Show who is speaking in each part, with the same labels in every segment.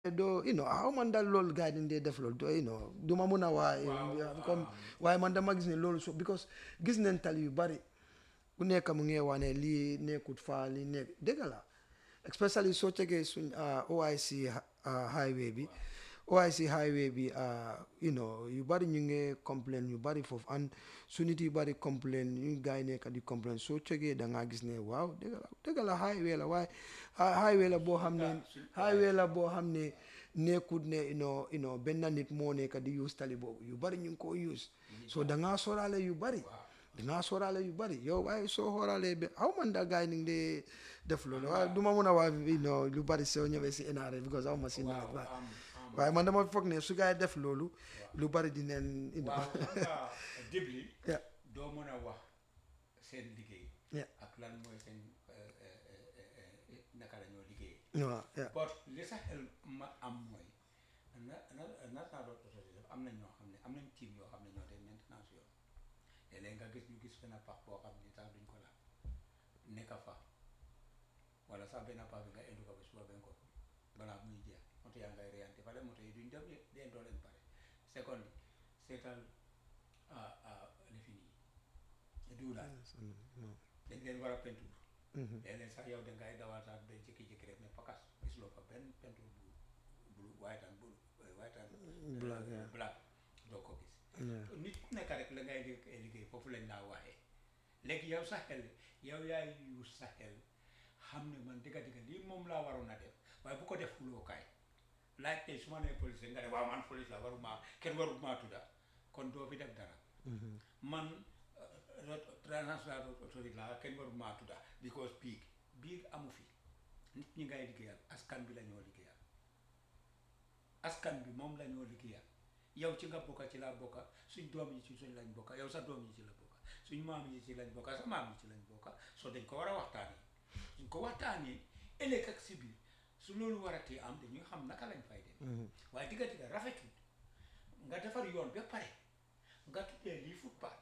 Speaker 1: doo you know xaw man daal loolu gars yi dañ dee def loolu doo you know du ma mun a waaye comme waaye man dama gis ne loolu so because gis nañ tali yu bari ku nekk mu ngi wane lii nekkut faa lii nekk dëgg la especially soo tegee suñ OIC highway bi OIC highway bi you know yu bari ñu ngi complain yu bari foofu and su nit yu bari complain ñu gars yi nekk di complain soo tegee da ngaa gis ne waaw dëgg la dëgg la highway la waaye highway la boo xam ne highway la boo xam ne nekkut ne you know you know benn nit moo nekk di use tali boobu yu bari ñu ngi ko use so da ngaa soraale yu bari da ngaa soraale yu bari yow waaye soo xooraalee ba aw man daal gars yi ni ngi dee def loolu waaye du ma mun a waa you know lu bari soo ñëwee si NRA because aw ma si nawet waaye waaye man dama foog ne su gars yi def loolu lu bari di neen you know
Speaker 2: waaw xam nga débli
Speaker 1: Yeah.
Speaker 2: doo mën a wax seen liggéey
Speaker 1: Yeah.
Speaker 2: ak lan mooy seen eh, eh, eh, eh, naka la ñoo liggéey
Speaker 1: waaw yeah
Speaker 2: but li sa xel ma am mooy na na national road authority def am nañ ñoo xam ne am nañ team yoo xam ne ñoo dee maintenance yoon léeg-léeg nga gis ñu gis benn pax boo xam ne sax duñ ko laal nekka fa wala sax benn pax bi nga indi ko ba suba ben ko balaa muy jeex moto yaa ngay reyante fale moto yi duñ dem de deen doo leen pare second seetal ah ah lifin yi duulaay dañ leen war a peinture léeg-léeg sax yow dangay dawal sax ba jékki-jékki rek ne pakas gisuloo fa benn peinture bu bu white and blue white and
Speaker 1: Black, yeah.
Speaker 2: black doo ko gis
Speaker 1: Yeah.
Speaker 2: nit ku nekk rek la ngay liggéey liggéey foofu lañ laa waxee léegi yow sa xel yow yaay yu sa xel xam ne man dëgga dëgga lii moom laa waroon a def waaye bu ko def fulookaay laaj tey su ma nee police nga ne waaw man police la waruma kenn waruma tudda kon doo fi def dara man transnational autorité la kenn waruma tudda because biig biig amu fi nit ñi ngay liggéeyal askan bi la ñoo liggéeyal askan bi moom la ñoo liggéeyal yow ci nga bokka ci laa bokka suñ doom yi ci suñ lañ bokka yow sa doom yi ci la bokka suñ maam yi ci lañ bokka sa maam yi ci lañ bokka soo dañ ko war a waxtaanee suñ ko waxtaanee ëllëg ak si biir su loolu waratee am dañuy xam naka lañ fay dem waaye digga digga rafetul nga defar yoon ba pare nga tuddee lii footpath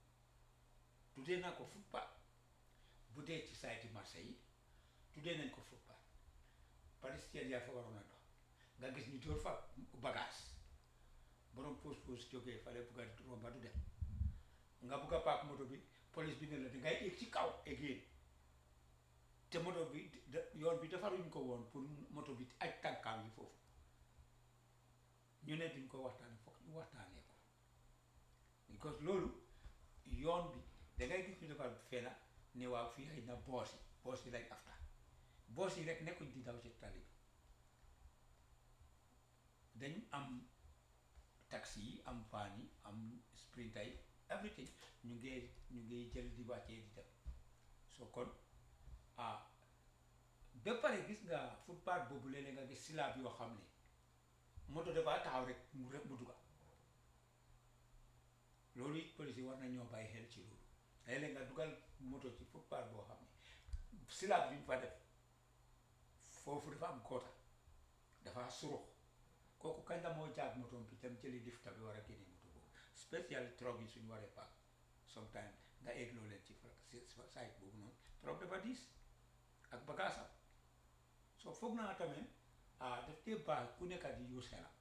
Speaker 2: tuddee naa ko footpath bu dee ci sayti marché yi tuddee nañ ko footpath palestine yaa fa waroon a dox nga gis ñu dóor fa bagage borom pause pause jógee fale bugg a romba du dem nga bugg a paak moto bi police bi ne la dangay éeg ci kaw égéen te moto bi da- yoon bi defaruñ ko woon pour moto bi aj tànkaam yi foofu ñu ne duñ ko waxtaane foog ñu waxtaanee ko because loolu yoon bi dangay gis ñu defar fena ne waaw fii xëy na boos yi boos yi lañ afta boos yi rek nekkuñ di daw ci tali bi dañ am taxi yi am van yi am sprinter yi everything ñu ngi ñu ngi jël di wàccee di dem so kon ah ba pare gis nga footpath boobu léeg-léeg nga gis silaab yoo xam ne moto dafa taxaw rek mu rek mu dugga loolu it police yi war na ñoo bàyyi xel ci loolu léeg-léeg nga dugal moto ci footpath boo xam ne silaab bi ñu fa def foofu dafa am koota dafa surux kooku kañ la moo jaag moto bi tam jëli lifta bi war a génne moto boobu spécial truck yi suñu waree paak sometime nga egg loo leen ci fa- si site boobu noonu truck dafa diis ak bagaasam soo foog naa tamit ah daf dee baax ku nekk di use xelam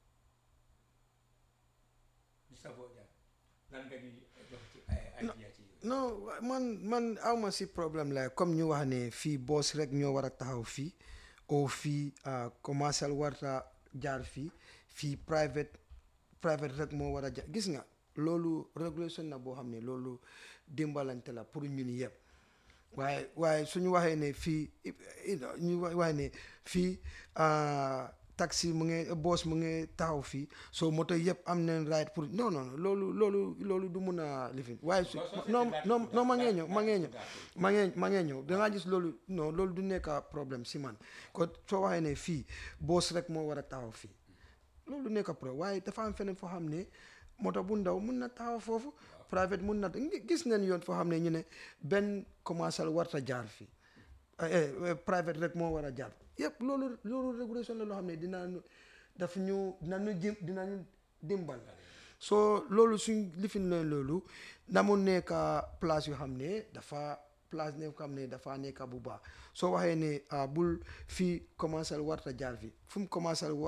Speaker 2: Mr Bojang lan nga ñuy jox ci ay idea ci yooyu
Speaker 1: non wa- man man awma si problème la comme ñu wax ne fii boos rek ñoo war a taxaw fii o fii ah, commercial warta jaar fii fii private private rek moo war a jaar gis nga loolu régulation na boo xam ne loolu dimbalante la pour ñun yëpp waaye waaye suñu waxee ne fii you know, ñu wa- waxee ne fii ah, taxi mu ngi boos mu ngi taxaw fii so moto yëpp am nañ right pour non non non, loolu loolu loolu du mun a lifin waaye su
Speaker 2: Soo- soo
Speaker 1: non
Speaker 2: seetee
Speaker 1: non
Speaker 2: daal-
Speaker 1: non ma ngee
Speaker 2: daal-
Speaker 1: ñëw ma ngee ñëw
Speaker 2: daal-
Speaker 1: ma ngee ma ngee ñëw dangaa gis loolu non loolu du nekk problème si man kon soo waxee ne fii boos rek moo war a taxaw fii loolu nekk problème waaye dafa am feneen foo xam ne moto bu ndaw mun na taxaw foofu private mun na ngi- gis nañ yoon foo xam ne ñu ne benn commercial warta jaar fii eh, eh, private rek moo war a jaar yëpp loolu loolu régulation la loo xam ne dina daf ñu dina ñu jim dina ñu dimbal so loolu suñ lifin leen loolu na mu nekk place yoo xam ne dafa place ne xam ne dafa nekk bu baax soo waxee ne ah, bul fii commencé warta jaar fi fu mu commencé